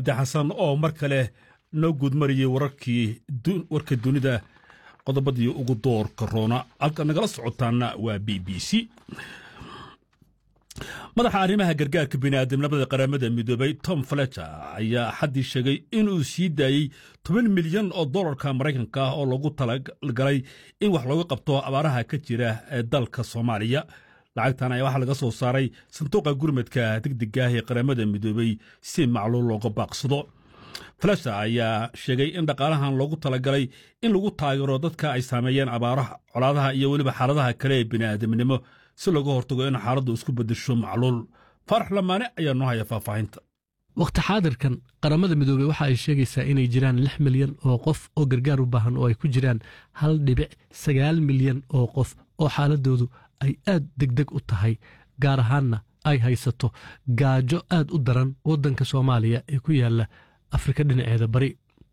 cabdi xasan oo mar kale noo guudmariyey wararkii warka dunida qodobadii ugu doorka roona halka nagala socotaana waa b b c madaxa arrimaha gargaarka bini'aadamnimada qaramada midoobay tom fletcher ayaa axaddii sheegay inuu sii daayey toban milyan oo dollarka maraykanka ah oo loogu talagalay in wax looga qabto abaaraha ka jira ee dalka soomaaliya lacagtan ayaa waxaa laga soo saaray sanduuqa gurmadka degdega ah ee qaramada midoobey si macluul looga baaqsado fletcher ayaa sheegay in dhaqaalahan loogu talagalay in lagu taageero dadka ay saameeyeen abaaraha colaadaha iyo weliba xaaladaha kale ee bini'aadamnimo si looga hortago in xaaladdu isku beddesho macluul faarax lamaane ayaa noo haya faahfaahinta wakhti xaadirkan qaramada midoobey waxa ay sheegaysaa inay jiraan lix milyan oo qof oo gargaar u baahan oo ay ku jiraan hal dhibic sagaal milyan oo qof oo xaaladoodu ay aad degdeg u tahay gaar ahaanna ay haysato gaajo aad u daran waddanka soomaaliya ee ku yaalla afrika dhinaceeda bari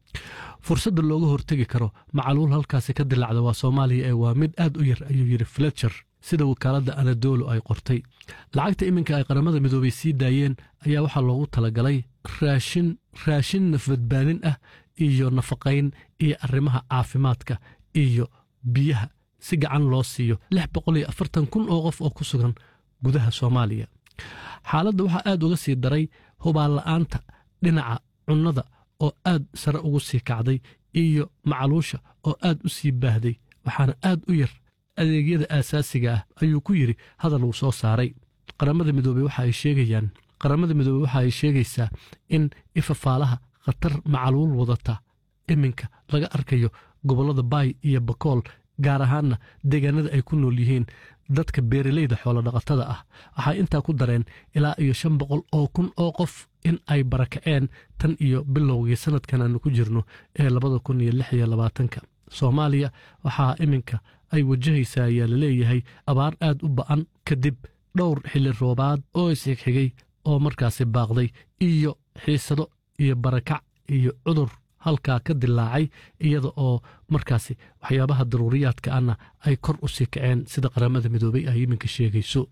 fursadda looga hortegi karo macaluul halkaasi ka dilacda waa soomaaliya ee waa mid aad u yar ayuu yidhi fletcher sida wakaaladda anadolo ay qortay lacagta iminka ay qaramada midoobey sii daayeen ayaa waxaa loogu talagalay raashin raashin nafbadbaadin ah iyo nafaqayn iyo arrimaha caafimaadka iyo biyaha si gacan loo siiyo lix boqol iyo afartan kun oo qof oo ku sugan gudaha soomaaliya xaaladda waxaa aad uga sii daray hubaanla'aanta dhinaca cunnada oo aad sare ugu sii kacday iyo macaluusha oo aad u sii baahday waxaana aad u yar adeegyada aasaasiga ah ayuu ku yidhi hadal uu soo saaray qaramada midoobey waxa ay sheegayaan qaramada midoobey waxa ay sheegaysaa in ifafaalaha khatar macaluul wadata iminka laga arkayo gobollada baay iyo bakool gaar ahaanna deegaanada ay ku nool yihiin dadka beeraleyda xoolodhaqatada ah waxay intaa ku dareen ilaa iyo shan boqol oo kun oo qof in ay barakaceen tan iyo bilowgii sannadkan aanu ku jirno ee labada kun iyo lix iyo labaatanka soomaaliya waxaa iminka ay wajahaysaa ayaa laleeyahay abaar aad u ba'an kadib dhowr xilli roobaad oo isxigxigay oo markaasi baaqday iyo xiisado iyo barakac iyo cudur halkaa ka dilaacay iyada oo markaasi waxyaabaha daruuriyaadka ana ay kor u sii kaceen sida qaramada midoobey ay iminka sheegayso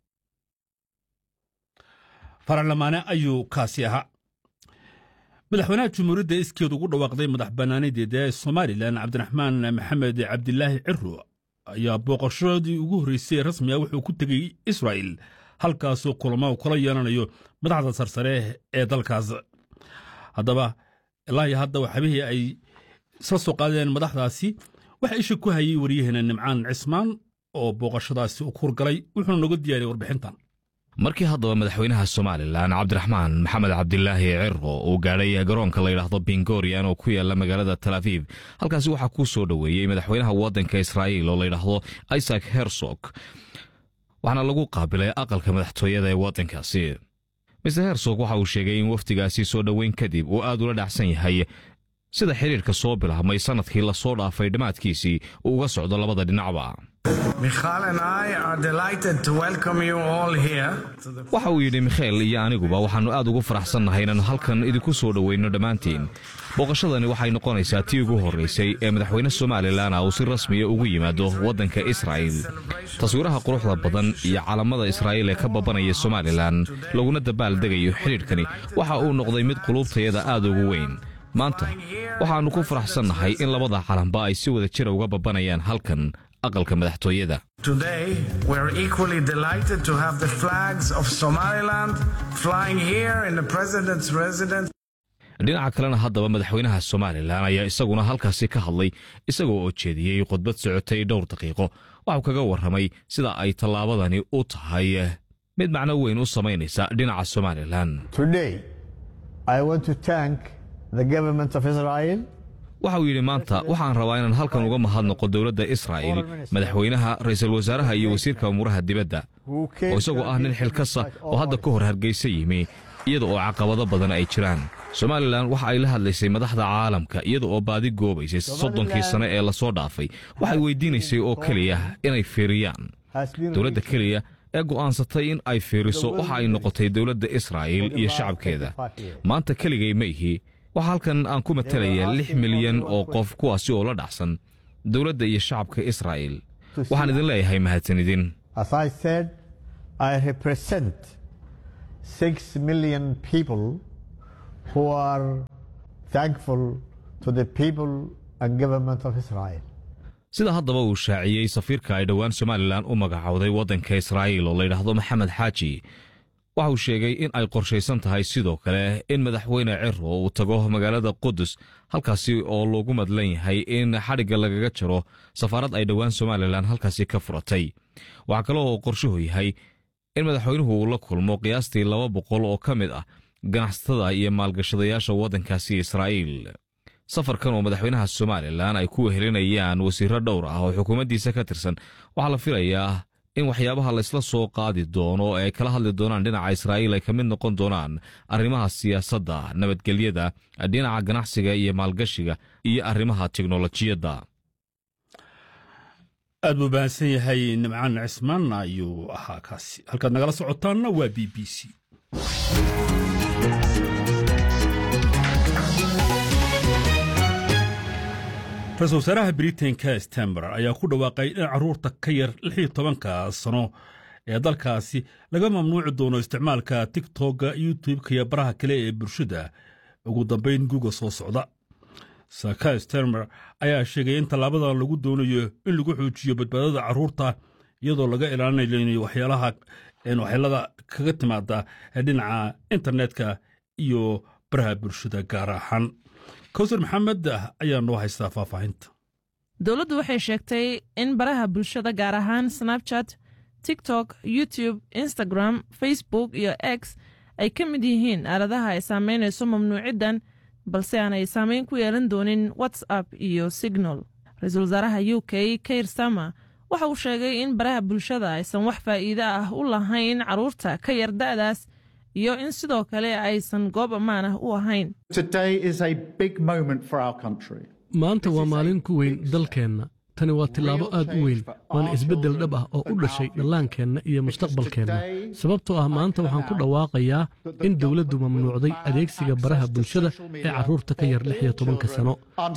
faralamaane ayuu kaasi ahaa madaxweynaha jumhuuriyadda iskeed ugu dhawaaqday madax bannaanadeeda ee somalilan cabdiraxmaan maxamed cabdilaahi ciro ayaa booqashadii ugu horreysay rasmi ah wuxuu ku tegey israa'il halkaasoo kulamo kula yeelanayo madaxda sarsare ee dalkaas haddaba ilaahi hadda waxabihii ay isla soo qaadeen madaxdaasi waxaa isha ku hayay waryaheena nimcaan cismaan oo booqashadaasi u kurgalay wuxuuna noga diyaariyey warbixintan markii haddaba madaxweynaha somalilan cabdiraxmaan maxamed cabdilaahi ciro uu gaadhay garoonka layidhaahdo bingorian oo ku yaala magaalada tal aviv halkaasi waxaa kuu soo dhoweeyey madaxweynaha waddanka israa'iil oo layidhaahdo isaac hersog waxaana lagu qaabilay aqalka madaxtooyada ee waddankaasi mister hersog waxa uu sheegay in wafdigaasi soo dhoweyn kadib uu aad ula dhacsan yahay sida xidhiirka soo bilaabmay sannadkii lasoo dhaafay dhammaadkiisii uu uga socdo labada dhinacba waxa uu yidhi mikheel iyo aniguba waxaannu aad ugu faraxsannahay inaannu halkan idinku soo dhoweynno dhammaantiin booqashadani waxay noqonaysaa tii ugu horraysay ee madaxweyne somalilan uu si rasmiya ugu yimaado waddanka israa'il taswiiraha quruxda badan iyo calamada israa'iil ee ka babanaya somalilan laguna dabaaldegayo xidhiidhkani waxa uu noqday mid quluubtayada aad ugu weyn maanta waxaannu ku faraxsannahay in labada calanba ay si wada jira uga babanayaan halkan aqalka madaxtooyada dhinaca kalena haddaba madaxweynaha somalilan ayaa isaguna halkaasi ka hadlay isagoo oo jeediyey khudbad socotay dhowr daqiiqo waxuu kaga warramay sida ay tallaabadani u tahay mid macno weyn u samaynaysa dhinaca somalilan waxa uu yidhi maanta waxaan rabaa inaan halkan uga mahadnaqo dowladda israa'il madaxweynaha ra'iisul wasaaraha iyo wasiirka umuuraha dibadda oo isagoo ah nin xilkasa oo hadda ka hor hargaysa yimi iyada oo caqabado badan ay jiraan somalilan waxa ay la hadlaysay madaxda caalamka iyada oo baadi goobaysay soddonkii sane ee lasoo dhaafay waxay weydiinaysay oo keliya inay fiiriyaan dowladda keliya ee go'aansatay in ay fiiriso waxa ay noqotay dowladda israa'iil iyo shacabkeeda maanta keligay ma ihi waxaa halkan aan ku matelayaa lix milyan oo qof kuwaasi oo la dhacsan dowladda iyo shacabka israa'iil waxaan idin leeyahay mahadsanidin who are thankful to the people and government of Israel. sida haddaba uu shaaciyey safiirka ay dhowaan somalilan u magacowday waddanka israa'iil oo layidhaahdo maxamed xaaji waxa uu sheegay in ay qorshaysan tahay sidoo kale in madaxweyne ciro uu tago magaalada qudus halkaasi oo loogu madlan yahay in xadhigga lagaga jaro safaarad ay dhowaan somalilan halkaasi ka furatay waxaa kale oo qorshuhu yahay in madaxweynuhu uu la kulmo qiyaastii laba boqol oo ka mid ah ganacsatada iyo maalgashadayaasha waddankaasi israa'iil safarkan oo madaxweynaha somalilan ay ku wehelinayaan wasiirro dhowr ah oo xukuumaddiisa ka tirsan waxaa la filayaa in waxyaabaha laysla soo qaadi doono ee ay kala hadli doonaan dhinaca israa'iil ay ka mid noqon doonaan arrimaha siyaasadda nabadgelyada dhinaca ganacsiga iyo maalgashiga iyo arrimaha teknolojiyadda aad buu bahansan yahay nimcaan cismaan ayuu ahaa kaasi halkaad nagala socotaanna waa b b c ra-isul wasaaraha britain-ka stamber ayaa ku dhawaaqay in carruurta ka yar lix iyo tobanka sano ee dalkaasi laga mamnuuci doono isticmaalka tigtogga youtube-ka iyo baraha kale ee bulshada ugu dambayn guga soo socda saka stamber ayaa sheegay in tallaabadan lagu doonayo in lagu xoojiyo badbaadada carruurta iyadoo laga ilaalinayo waxyaalaha waxyeelada kaga timaada dhinaca internetka iyo baraha bulshada gaar ahaan kowsar maxamed ayaa noo haystaa faahfaahinta dowladdu waxay sheegtay in baraha bulshada gaar ahaan snabchat tiktok youtube instagram facebook iyo x ay ka mid yihiin aaladaha ay saamaynayso mamnuuciddan balse aanay saamayn ku yeelan doonin whatsapp iyo signal ra-iisul wasaaraha u k kair sama waxa uu sheegay in baraha bulshada aysan wax faa'iide ah u lahayn carruurta ka yar da'daas iyo in sidoo kale aysan goob ammaan ah u ahayn maanta waa maalin ku weyn dalkeenna tani waa tillaabo aad u weyn waana isbeddel dhab ah oo u dhashay dhallaankeenna iyo mustaqbalkeenna sababtoo ah maanta waxaan ku dhawaaqayaa in dowladdu mamnuucday adeegsiga baraha bulshada ee carruurta ka yar lix iyo tobanka sano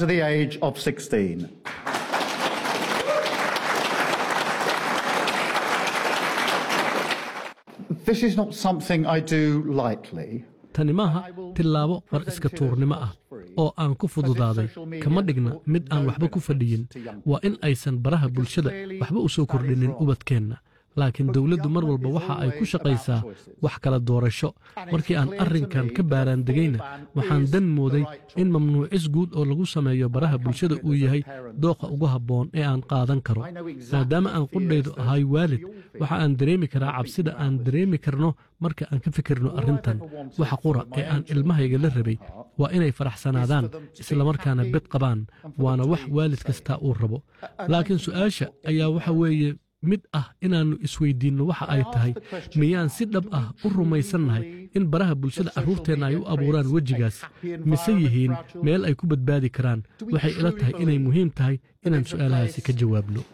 tani maaha tillaabo war iska tuurnimo ah oo aan ku fududaaday kama dhigna mid aan waxba ku fadhiyin waa in aysan baraha bulshada waxba u soo kordhinin ubadkeenna laakiin dowladdu mar walba waxa ay ku shaqaysaa wax kala doorasho markii aan arrinkan ka baaraandegayna waxaan dan mooday in mamnuucis guud oo lagu sameeyo baraha bulshada uu yahay dooqa ugu habboon ee aan qaadan karo maadaama aan qudhaydu ahay waalid waxa aan dareemi karaa cabsida aan dareemi karno marka aan ka fikirno arrintan waxa qura ee aan ilmahayga la rabay waa inay faraxsanaadaan islamarkaana bed qabaan waana wax waalid kastaa uu rabo laakiin su'aasha ayaa waxa weeye mid ah inaannu isweydiinno waxa ay tahay miyaan si dhab ah u rumaysannahay in baraha bulshada carruurteenna ay u abuuraan wejigaas mise yihiin meel ay ku badbaadi karaan waxay ila tahay inay muhiim tahay inaan su'aalahaasi ka jawaabno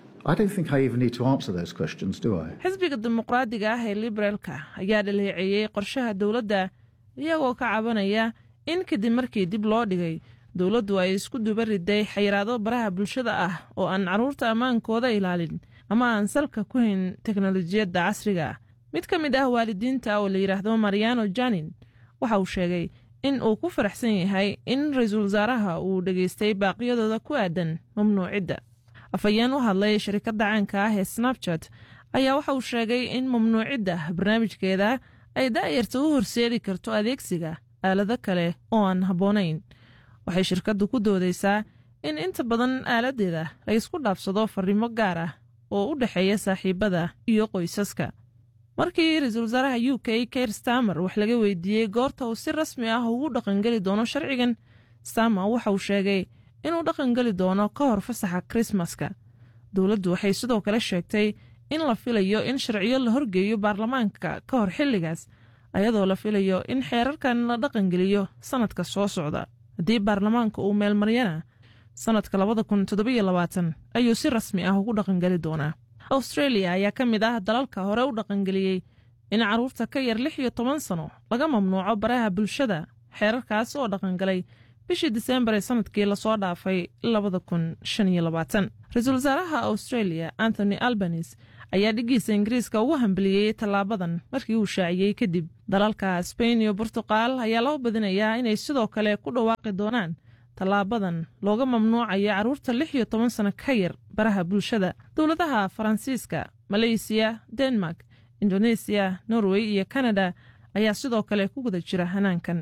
xisbiga dimuqraadiga ah ee liberaalka ayaa dhaleeceeyey qorshaha dowladda iyagoo ka cabanaya in kadib markii dib loo dhigay dowladdu ay isku duba riday xayiraado baraha bulshada ah oo aan carruurta ammaankooda ilaalin ama aan salka ku hayn teknolojiyadda casriga ah mid ka mid ah waalidiinta oo la yidhaahdo mariano janin waxa uu sheegay in uu ku faraxsan yahay in ra-iisul wasaaraha uu dhegaystay baaqyadooda ku aadan mamnuucidda afhayeen u hadlay sharikadda caanka ah ee snabchat ayaa waxa uu sheegay in mamnuucidda barnaamijkeeda ay da'yarta u horseedi karto adeegsiga aalado kale oo aan habboonayn waxay shirkaddu ku doodaysaa in inta badan aaladeeda la ysku dhaafsado farriimo gaar ah oo u dhexeeya saaxiibada iyo qoysaska markii ra-iisul wasaaraha u k kair stamer wax laga weydiiyey goorta uu si rasmi ah ugu dhaqangeli doono sharcigan stamer waxa uu sheegay inuu dhaqangeli doono ka hor fasaxa krismaska dowladdu waxay sidoo kale sheegtay in la filayo in sharciyo la horgeeyo baarlamaanka ka hor xilligaas ayadoo la filayo in xeerarkan la dhaqangeliyo sannadka soo socda haddii baarlamaanka uu meelmaryana sannadka labada kun toddobiyo labaatan ayuu si rasmi ah ugu dhaqangeli doonaa australia ayaa ka mid ah dalalka hore u dhaqangeliyey in carruurta ka yar lix iyo toban sano laga mamnuuco baraha bulshada xeerarkaas oo dhaqangalay bishii diseembar ee sannadkii lasoo dhaafay labada kun shan iyo labaatan ra-iisul wasaaraha australia anthony albanis ayaa dhiggiisa ingiriiska ugu hambaliyey tallaabadan markii uu shaaciyey kadib dalalka sbain iyo burtuqal ayaa loo badinayaa inay sidoo kale ku dhawaaqi doonaan tallaabadan looga mamnuucayo carruurta lix iyo toban sano ka yar baraha bulshada dowladaha faransiiska maleysiya denmark indonesiya norway iyo kanada ayaa sidoo kale ku guda jira hanaankan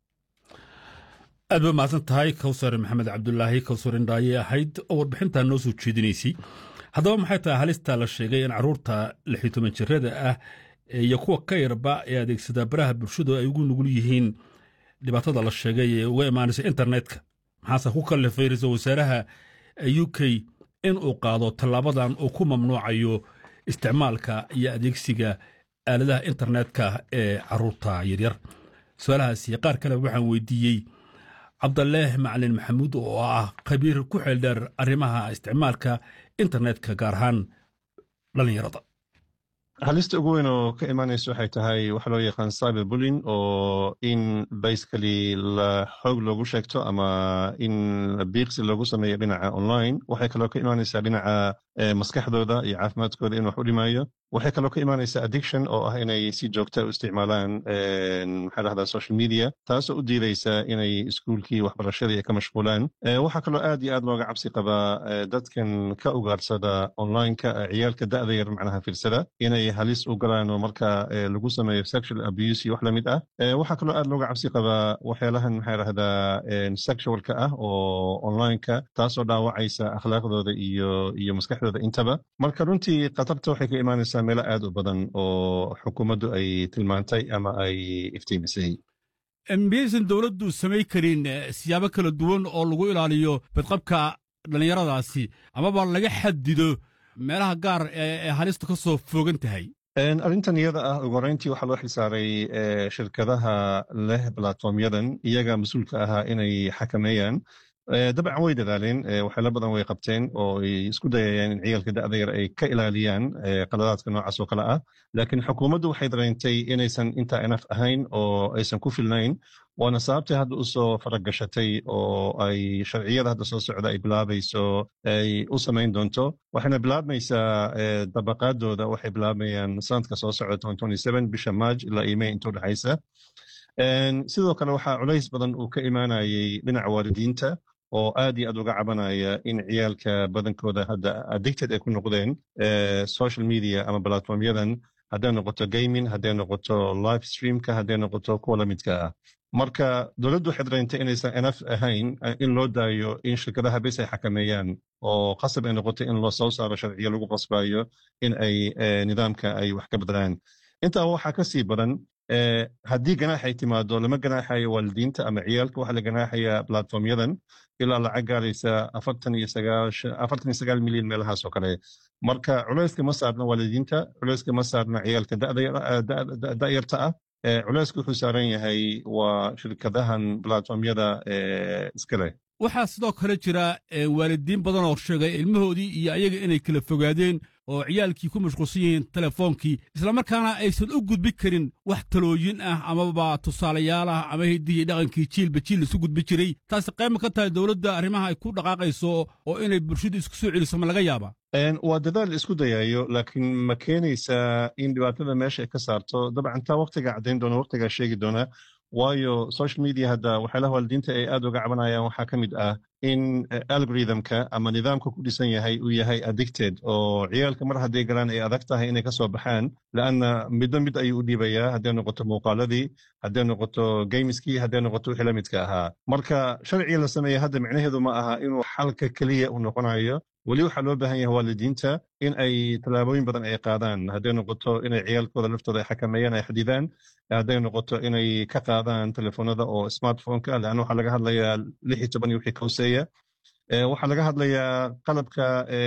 aad ba mahadsan tahay kawsar maxamed cabdulaahi kawsar indhaaye ahayd oo warbixintaa noo soo jeedinaysay haddaba maxay tahay halista la sheegay in carruurta lix iyo toban jirada ah iyo kuwa ka yarba ee adeegsada baraha bulshadu ay ugu nugul yihiin dhibaatada la sheegay ee uga imaanaysa internetka maxaase ku kallifay ra-iisul wasaaraha u k in uu qaado tallaabadan uu ku mamnuucayo isticmaalka iyo adeegsiga aaladaha internetka ee carruurta yaryar su-aalahaasi qaar kale waxaan weydiiyey cabdaleeh macalin maxamuud oo ah khabiir ku xeeldheer arrimaha isticmaalka internetka gaar ahaan dhallinyarada halista ugu weyn oo ka imaanaysa waxay tahay waxa loo yaqaan cyber bullying oo in basically la xoog loogu sheegto ama in biiqsi loogu sameeyo dhinaca online waxay kaloo ka imaanaysaa dhinaca maskaxdooda iyo caafimaadkooda in wax u dhimayo waxay kaloo ka imaanaysaa addiction oo ah inay si joogta u isticmaalaan maxaa dhahdaa social media taasoo u diidaysa inay iskuulkii waxbarashadii ka mashquulaan waxaa kaloo aad iyo aad looga cabsi qabaa dadkan ka ugaarsada onlineka ciyaalka da'da yar macnaha firsada inay halis u galaan oo marka lagu sameeyo sexual abuse iyo wax lamid ah waxaa kaloo aad looga cabsi qabaa waxyaalahan maxaa dhahdaa sexualka ah oo onlineka taasoo dhaawacaysa akhlaaqdooda iyo iyo maskaxdooda intaba marka runtii khatarta waxay ka imaanaysaa meelo aad u badan oo xukuumaddu ay tilmaantay ama ay iftiimisay miyaysan dowladdu samayn karin siyaabo kala duwan oo lagu ilaaliyo badqabka dhallinyaradaasi amaba laga xadido meelaha gaar ee halista ka soo foogan tahay arrintan iyada ah ugu horeyntii waxaa loo xilsaaray shirkadaha leh platformyadan iyaga mas-uulka ahaa inay xakameeyaan dabcan way dadaaleen waxyaala badan way qabteen oo ay isku dayayaan in ciyaalka da'da yar ay ka ilaaliyaan qaladaadka noocaas oo kale ah laakiin xukuumaddu waxay dareentay inaysan intaa enaf ahayn oo aysan ku filnayn waana sababtay hadda u soo faragashatay oo ay sharciyada hadda soo socda ay bilaabayso ay u samayn doonto waxayna bilaabmaysaa dabaqaadooda waxay bilaabayaan sanadka soo socda bisha maaj ilaa iyo may inta udhexaysa sidoo kale waxaa culays badan uu ka imaanayay dhinaca waalidiinta oo aad iyo aad uga cabanaya in ciyaalka badankooda hadda addicted ay ku noqdeen social media ama platformyadan hadday noqoto gaming hadday noqoto live streamka hadday noqoto kuwa lamidka ah marka dowladdu waxay dareentay inaysan enaf ahayn in loo daayo in shirkadaha bes ay xakameeyaan oo qasab ay noqoto in loo soo saaro sharciyo lagu qasbayo in ay nidaamka ay wax ka bedelaan intaa waxaa ka sii badan haddii ganaax ay timaado lama ganaaxayo waalidiinta ama ciyaalka waxaa la ganaaxaya platformyadan ilaa lacag gaaraysa afartan iyo sagaashan sagaal milyan meelahaas oo kale marka culayska ma saarna waalidiinta culayska ma saarna ciyaalka da'yarta ah culayska wuxuu saaran yahay waa shirkadahan platformyada iska leh waxaa sidoo kale jira waalidiin badan oo sheegay ilmahoodii iyo ayaga inay kala fogaadeen oo ciyaalkii ku mashquulsan yihiin telefoonkii islamarkaana aysan u gudbi karin wax talooyin ah amaba tusaalayaal ah ama hiddihii dhaqankii jiilba jiil isu gudbi jiray taasi qayma ka tahay dowladda arrimaha ay ku dhaqaaqayso oo inay bulshadu isku soo celiso ma laga yaaba waa dadaal isku dayayo laakiin ma keenaysaa in dhibaatada meesha ay ka saarto dabcan taa waktiga caddayn doona waktigaa sheegi doona waayo social media hadda waxyaalaha waalidiinta ay aad uga cabanayaan waxaa ka mid ah in algorithmka ama nidaamka ku dhisan yahay uu yahay addicted oo ciyaalka mar hadday galaan ay adag tahay inay kasoo baxaan laanna midba mid ayuu u dhiibayaa hadday noqoto muuqaaladii hadday noqoto gameskii hadday noqoto wixii la midka ahaa marka sharciga la sameeya hadda micnaheedu ma aha inuu xalka keliya u noqonayo weli waxaa loo baahan yahay waalidiinta in ay tallaabooyin badan ay qaadaan hadday noqoto inay ciyaalkooda laftooda ay xakameeyaan ay xadidaan hadday noqoto inay ka qaadaan telefoonada oo smartphoneka leanna waxaa laga hadlayaa lix iyo toban iyo wixii ka hoseeya waxaa laga hadlayaa qalabka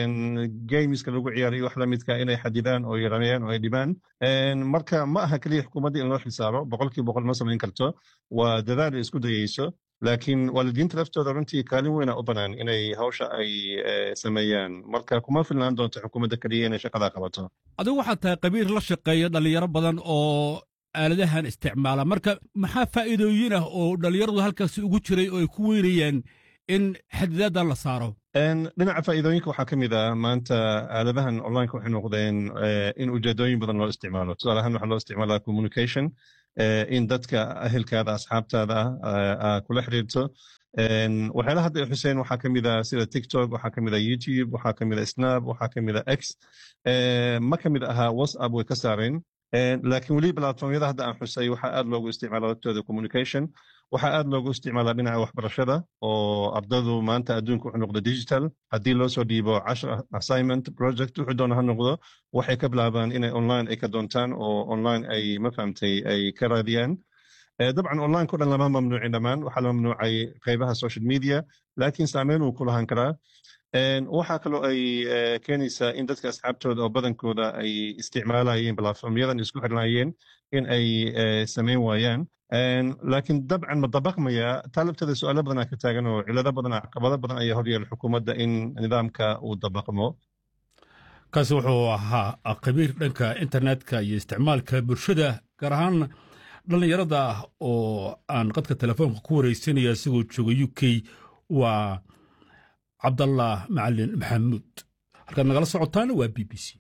gameska lagu ciyaarayo wax lamidka inay xadidaan oo yaranayaan oo ay dhibaan marka ma aha keliya xukuumadda in loo xilsaaro boqolkiiba boqol ma samayn karto waa dadaal ay isku dayeyso laakiin waalidiinta laftooda runtii kaalin weyna u banaan inay hawsha ay sameeyaan marka kuma filnaan doonto xukuumadda keliya inay shaqadaa qabato adigu waxaad tahay qabiir la shaqeeya dhallinyaro badan oo aaladahan isticmaala marka maxaa faa'iidooyin ah oo dhallinyaradu halkaasi ugu jiray oo ay ku weynayaan in xadidaaddan la saaro dhinaca faa'iidooyinka waxaa ka mid ah maanta aaladahan onlineka waxay noqdeen in ujeedooyin badan loo isticmaalo tusaale ahaan waxaa loo isticmaalaa communication in dadka ahelkaada asxaabtaada ah kula xiriirto waxyaalaha hadda xuseen waxaa ka mid ah sida tiktok waxaa ka mid ah youtube waxaa ka mid ah snap waxaa ka mid ah x ma ka mid ahaa whatsapp way ka saareen laakiin weli platformyada hadda aan xusay waxaa aad loogu isticmaala hortooda communication waxaa aad loogu isticmaalaa dhinaca waxbarashada oo ardadu maanta adduunka wuxuu noqdo digital haddii loo soo dhiibo cashar assignment project wuxuu doona ha noqdo waxay ka bilaabaan inay online ay ka doontaan oo online ay ma fahamtay ay ka raadiyaan dabcan online ko dhan lama mamnuucin dhammaan waxaa la mamnuucay qaybaha social media laakiin saameyn uu ku lahaan karaa waxaa kaloo ay keenaysaa in dadka asxaabtooda oo badankooda ay isticmaalayeen platformyadan isku xirnaayeen in ay samayn waayaan laakiin dabcan ma dabaqmaya taalabteeda su-aalo badanaa ka taagan oo cilado badan caqabado badan ayaa horyaala xukuumadda in nidaamka uu dabaqmo kaasi wuxuu ahaa khabiir dhanka internetka iyo isticmaalka bulshada gaar ahaan dhallinyarada ah oo aan qadka telefoonka ku wareysanaya isagoo jooga u k waa cabdallah macalin maxamuud halkaad nagala socotaana waa b b c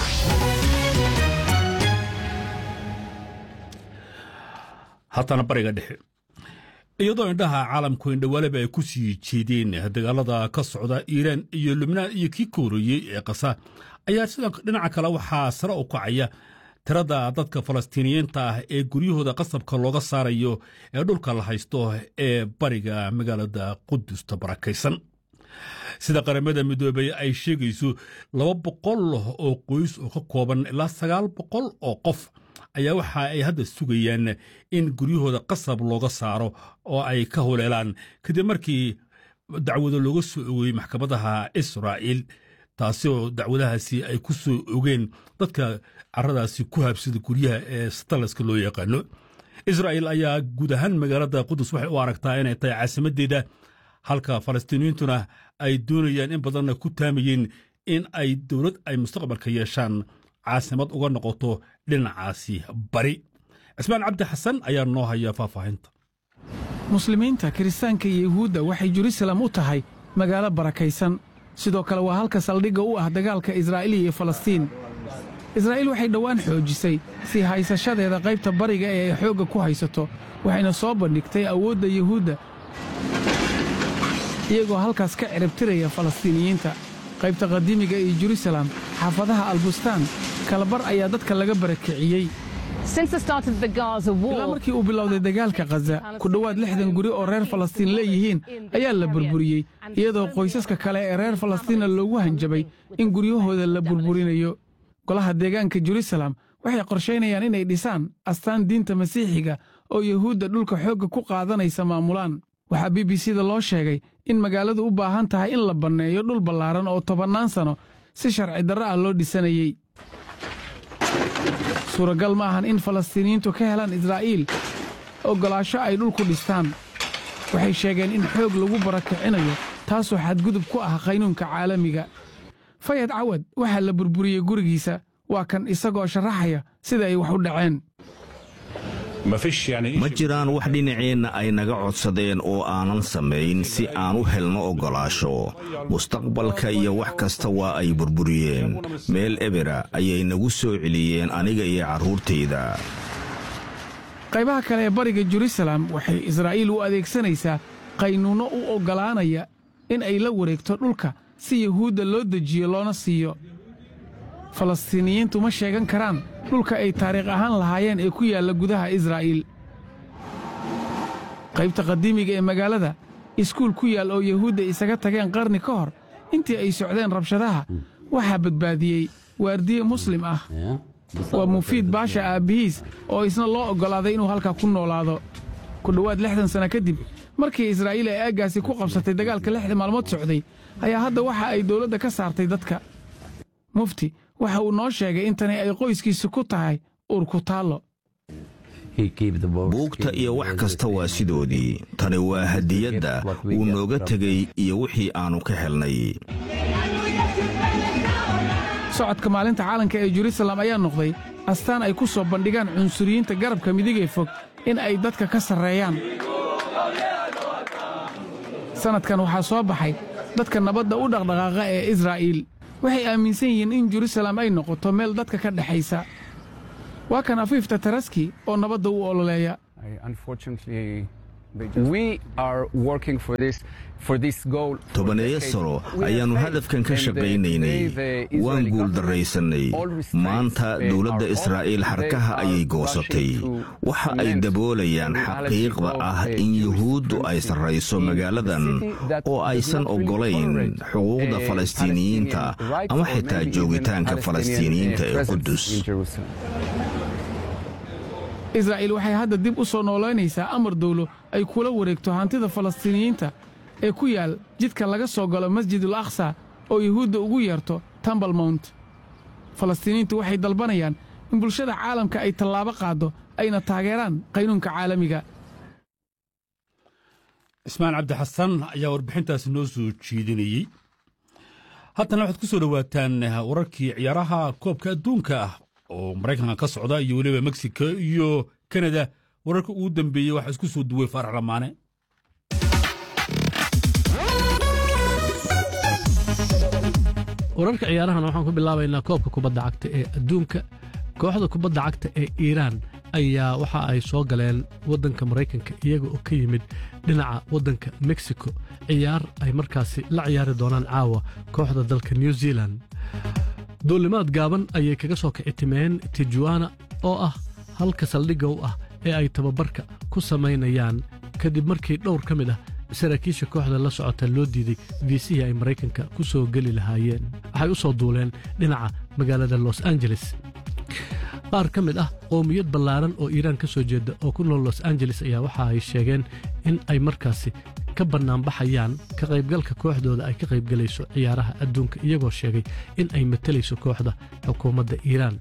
haatana bariga dhexe iyadoo indhaha caalamku indhawaaleba ay ku sii jeedeen dagaalada ka socda iiraan iyo lubnaan iyo kii kooreeyey ee kasa ayaa sidoo dhinaca kale waxaa sare u kacaya tirada dadka falastiiniyiinta ah ee guryahooda qasabka looga saarayo ee dhulka la haysto ee bariga magaalada qudusta barakaysan sida qaramada midoobey ay sheegayso laba boqol oo qoys oo ka kooban ilaa sagaal boqol oo qof ayaa waxa ay hadda sugayaan in guryahooda qasab looga saaro oo ay ka huleelaan kadib markii dacwado looga soo ogeeyey maxkamadaha israa'iil taasi oo dacwadahaasi ay ku soo ogeen dadka caradaasi ku habsada guryaha ee stalaska loo yaqaano israa'iil ayaa guud ahaan magaalada qudus waxay u aragtaa inay tahay caasimaddeeda halka falastiiniyiintuna ay doonayaan in badanna ku taamayeen in ay dowlad ay mustaqbalka yeeshaan caasimad uga noqoto dhinacaasi bari cismaan cabdi xasan ayaa noo haya faahfaahinta muslimiinta kiristaanka iyo yuhuudda waxay jerusalem u tahay magaalo barakaysan sidoo kale waa halka saldhigga u ah dagaalka israa'iil iyo falastiin israa'iil waxay dhowaan xoojisay sii haysashadeeda qaybta bariga ee ay xoogga ku haysato waxayna soo bandhigtay awoodda yuhuudda iyagoo halkaas ka ciribtiraya falastiiniyiinta qaybta qadiimiga iyo jerusalem xaafadaha albustaan kalabar ayaa dadka laga barakiciyey ilaa markii uu bilowday dagaalka khaza ku dhowaad lixdan guri oo reer falastiin leeyihiin ayaa la burburiyey iyadoo qoysaska kale ee reer falastiinna loogu hanjabay in guryahooda la burburinayo golaha deegaanka jerusalem waxay qorshaynayaan inay dhisaan astaan diinta masiixiga oo yuhuudda dhulka xoogga ku qaadanaysa maamulaan waxaa b b c da loo sheegay in magaaladu u baahan tahay in la banneeyo dhul ballaaran oo tobannaan sanno si sharci darro ah loo dhisanayey suuragal ma ahan in falastiiniyiintu ka helaan israa'iil oggolaasho ay dhulku dhistaan waxay sheegeen in xoog lagu barakicinayo taasoo xadgudub ku ah qaynuunka caalamiga fayad cawad waxaa la burburiyey gurigiisa waa kan isagoo sharaxaya sida ay wax u dhaceen ma jiraan wax dhinaceenna ay naga codsadeen oo aanan samayn si aan u helno oggolaasho mustaqbalka iyo wax kasta waa ay burburiyeen meel ebera ayay nagu soo celiyeen aniga iyo carruurtayda qaybaha kale ee bariga jerusalem waxay israa'iil u adeegsanaysaa qaynuunno u oggolaanaya in ay la wareegto dhulka si yuhuudda loo dejiyo loona siiyo falastiiniyiintu ma sheegan karaan dhulka ay taariikh ahaan lahaayeen ee ku yaalla gudaha israa'iil qaybta qadiimiga ee magaalada iskuul ku yaal oo yuhuudda isaga tageen qarni ka hor intii ay socdeen rabshadaha waxaa badbaadiyey waardiye muslim ah waa mufiid baasha aabbihiis oo isna loo oggolaaday inuu halkaa ku noolaado ku dhowaad lixdan sanno kadib markii israa'iil ay aaggaasi ku qabsatay dagaalka lixda maalmood socday ayaa hadda waxa ay dawladda ka saartay dadka mufti waxa uu noo sheegay in tani ay qoyskiisu ku tahay uurku taallo buugta iyo wax kasta waa sidoodii tani waa hadiyadda uu nooga tegey iyo wixii aannu ka helnay socodka maalinta caalanka ee jerusalem ayaa noqday astaan ay ku soo bandhigaan cunsuriyiinta garabka midigee fog in ay dadka ka sarreeyaan sannadkan waxaa soo baxay dadka nabadda u dhaqdhaqaaqa ee israa'iil waxay aaminsan yihiin in jerusalem ay noqoto meel dadka ka dhexaysa waa kan afiifta taraski oo nabadda u ololeeya tobaneeyo sano ayaannu hadafkan ka shaqaynaynay waan guuldarraysannay maanta dowladda israa'iil xarkaha ayay goosatay waxa ay daboolayaan xaqiiqda ah in yuhuuddu ay sarrayso magaaladan oo aysan oggolayn xuquuqda falastiiniyiinta ama xitaa joogitaanka falastiiniyiinta ee qudus israa'iil waxay hadda dib u soo noolaynaysaa amar dawlo ay kula wareegto hantida falastiiniyiinta ee ku yaal jidka laga soo galo masjidul aqsa oo yuhuudda ugu yeerto tambal mount falastiiniyiintu waxay dalbanayaan in bulshada caalamka ay tallaabo qaaddo ayna taageeraan qaynuunka caalamiga ismaan cabdi xasan ayaa warbixintaasi noo soo jeedinayey haddana waxaad ku soo dhowaataan wararkii ciyaaraha koobka adduunka ah oo maraykanka ka socda iyo weliba mexico iyo kanada wararka ugu dambeeyey waxaa isku soo duway faarax lamaane wararka ciyaarahan waxaan ku bilaabaynaa koobka kubadda cagta ee adduunka kooxda kubadda cagta ee iiraan ayaa waxa ay soo galeen waddanka maraykanka iyaga oo ka yimid dhinaca waddanka mexico ciyaar ay markaasi la ciyaari doonaan caawa kooxda dalka new zealan duulimaad gaaban ayay kaga soo kicitimeen tijuana oo ah halka saldhigga u ah ee ay tababarka ku samaynayaan kadib markii dhowr ka mid ah saraakiisha kooxda la socota loo diiday viisihii ay maraykanka ku soo geli lahaayeen waxay u soo duuleen dhinaca magaalada los angeles qaar ka mid ah qoomiyad ballaaran oo iiraan ka soo jeeda oo ku nool los angeles ayaa waxa ay sheegeen in ay markaasi ka bannaanbaxayaan ka qaybgalka kooxdooda ay ka qaybgelayso ciyaaraha adduunka iyagoo sheegay in ay matalayso kooxda xukuumadda iiraan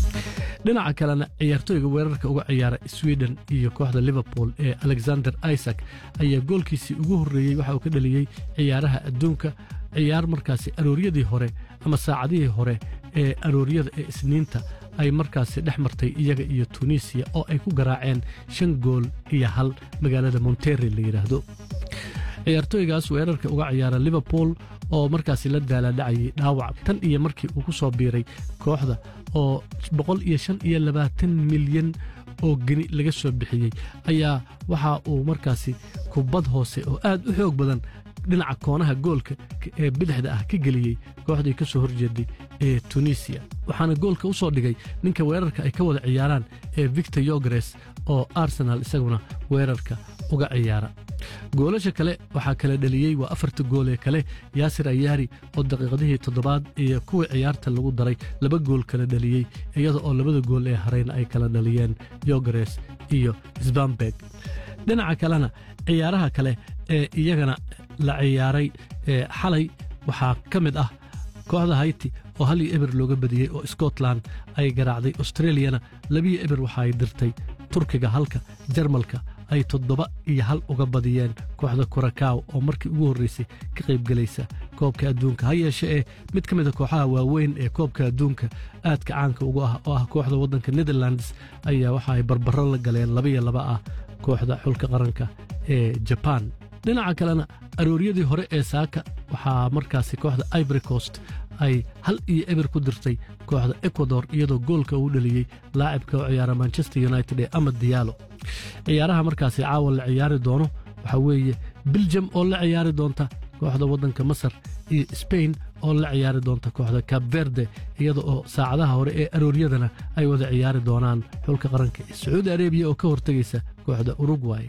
dhinaca kalena ciyaartooyga weerarka uga ciyaara swiden iyo kooxda liverpool ee alexander isaac ayaa goolkiisii ugu horreeyey waxa uu ka dhaliyey ciyaaraha adduunka ciyaar markaasi arooryadii hore ama saacadihii hore ee arooryada ee isniinta ay markaasi dhex martay iyaga iyo tunisiya oo ay ku garaaceen shan gool iyo hal magaalada monterrey la yidhaahdo ciyaartooygaas weerarka uga ciyaara liverpool oo markaasi la daalaadhacayay dhaawac tan iyo markii uu ku soo biiray kooxda oo boqol iyo shan iyo labaatan milyan oo geni laga soo bixiyey ayaa waxa uu markaasi kubad hoose oo aad u xoog badan dhinaca koonaha goolka ee bidixda ah ka geliyey kooxdii ka soo horjeeday ee tunisiya waxaana goolka u soo dhigay ninka weerarka ay ka wada ciyaaraan ee victor yogres oo arsenal isaguna weerarka uga ciyaara goolasha kale waxaa kala dhaliyey waa afarta gool ee kale yaasir ayaari oo daqiiqadihii toddobaad iyo kuwii ciyaarta lagu daray laba gool kala dhaliyey iyada oo labada gool ee harayna ay kala dhaliyeen yogres iyo sbambeg dhinaca kalena ciyaaraha kale ee iyagana la ciyaaray xalay waxaa ka mid ah kooxda hayti oo hal iyo eber looga badiyey oo scotland ay garaacday australiyana labiyo eber waxa ay dirtay turkiga halka jarmalka ay toddoba iyo hal uga badiyeen kooxda kurakaw oo markii ugu horraysay ka qaybgelaysa koobka adduunka ha yeeshe ee mid ka mid a kooxaha waaweyn ee koobka adduunka aadka caanka ugu ah oo ah kooxda waddanka netherlands ayaa waxa ay barbaro la galeen labaiyo laba ah kooxda xulka qaranka ee jabaan dhinaca kalena arooryadii hore ee saaka waxaa markaasi kooxda ivory coast ay hal iyo eber ku dirtay kooxda ecuador iyadoo goolka uu dhaliyey laacibka oo ciyaara manchester united ee amad diyaalo ciyaaraha markaasi caawa la ciyaari doono waxaa weeye biljam oo la ciyaari doonta kooxda waddanka masar iyo sbain oo la ciyaari doonta kooxda cab verde iyada oo saacadaha hore ee arooryadana ay wada ciyaari doonaan xulka qaranka ee sacuudi arebiya oo ka hortegaysa kooxda urugway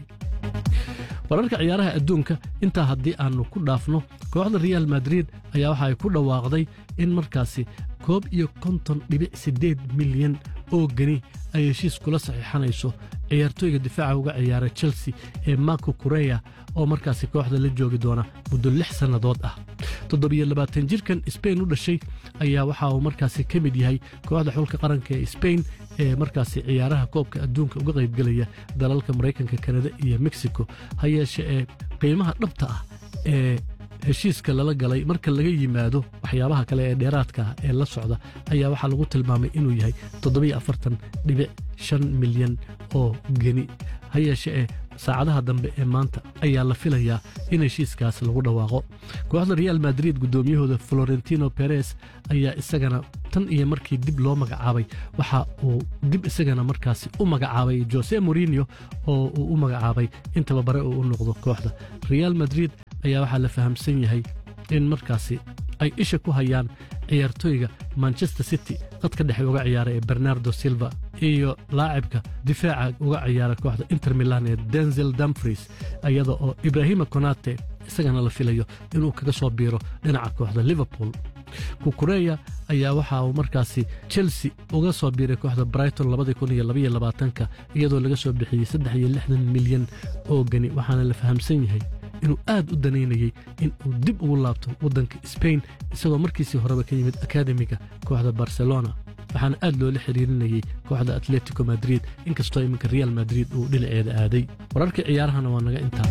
wararka ciyaaraha adduunka intaa haddii aannu ku dhaafno kooxda real madrid ayaa waxa ay ku dhawaaqday in markaasi koob iyo konton dhibic siddeed milyan oo geni ay heshiis kula saxiixanayso ciyaartooyga difaaca uga ciyaara chelsea ee marko kureya oo markaasi kooxda la joogi doona muddo lix sannadood ah toddobiyo labaatan jirkan sbain u dhashay ayaa waxa uu markaasi ka mid yahay kooxda xulka qaranka ee sbain ee markaasi ciyaaraha koobka adduunka uga qaybgelaya dalalka maraykanka kanada iyo mexico ha yeeshe ee qiimaha dhabta ah ee heshiiska lala galay marka laga yimaado waxyaabaha kale ee dheeraadka ah ee la socda ayaa waxaa lagu tilmaamay inuu yahay toddobiyo afartan dhibic shan milyan oo geni ha yeeshe ee saacadaha dambe ee maanta ayaa la filayaa in heshiiskaas lagu dhawaaqo kooxda real madrid guddoomiyahooda florentino beres ayaa isagana tan iyo markii dib loo magacaabay waxa uu dib isagana markaasi u magacaabay jose morinio oo uu u magacaabay in tababare uu u noqdo kooxda real madrid ayaa waxaa la fahamsan yahay in markaasi ay isha ku hayaan ciyaartooyga manchester city qadka dhexe uga ciyaara ee bernardo silva iyo laacibka difaaca uga ciyaara kooxda inter milan ee denzel dumfries iyada oo ibrahima konate isagana la filayo inuu kaga soo biiro dhinaca kooxda liverpool kukureya ayaa waxa uu markaasi chelsea uga soo biiray kooxda brighton ka iyadoo laga soo bixiyey milyan oo gani waxaana la fahamsan yahay inuu aad u danaynayey in uu dib ugu laabto waddanka sbain isagoo markiisii horeba ka yimid akademiga kooxda barcelona waxaana aad loola xiriirinayey kooxda atletico madrid inkastoo iminka real madrid uu dhinaceeda aaday wararkii ciyaarahana waa naga intaa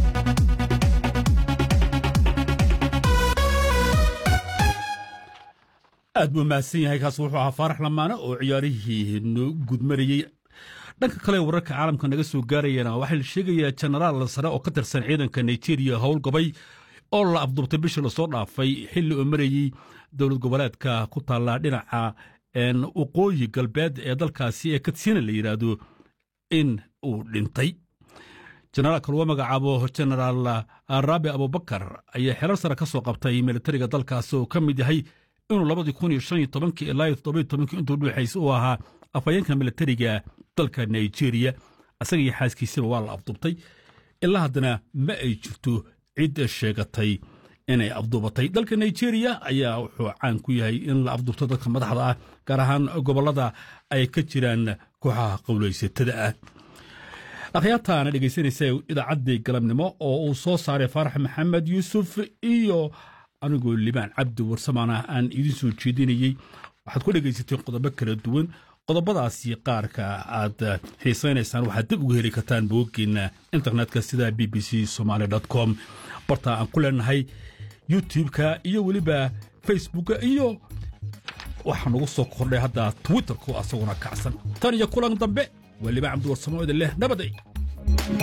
aad buu mahadsan yahay kaas wuxuu ahaa faarax lamaane oo ciyaarihii noo gudmarayey dhanka kale wararka caalamka naga soo gaarayana waxaa la sheegayaa jenaraal sare oo ka tirsan ciidanka nigeria howlgabay oo la afduubtay bishii lasoo dhaafay xilli oo marayey dowlad goboleedka ku taalla dhinaca waqooyi galbeed ee dalkaasi ee katsina la yidhaahdo in uu dhintay jenaraalka lagu magacaabo jenaraal raabi abubakar ayaa xerar sare ka soo qabtay militariga dalkaasi oo ka mid yahay inuu labadii kun iyo shan iyo tobankii ilaa iyo toddoba iyo tobankii intuu dhuuxaysa uu ahaa afhayeenka militariga dalka nigeria asaga iyo xaaskiisaba waa la afduubtay ilaa haddana ma ay jirto cid sheegatay inay afduubatay dalka nigeria ayaa wuxuu caan ku yahay in la afduubto dadka madaxda ah gaar ahaan gobollada ay ka jiraan kooxaha qowlaysatada ah akhyaartaana dhegaysanaysa idaacaddii galabnimo oo uu soo saaray faarax maxamed yuusuf iyo anigoo libaan cabdi warsamaana aan idiin soo jeedinayey waxaad ku dhegaysateen qodobo kala duwan qodobadaasi qaarka aad xiisaynaysaan waxaad dib uga heli kartaan booggeena internetka sida b b c somaali com barta aan ku leenahay youtube-ka iyo weliba facebooka iyo waxaa nagu soo kordhay hadda twitterku asaguna kacsan tan iyo kulan dambe waa libaan cabdi warsamo idin leh nabaday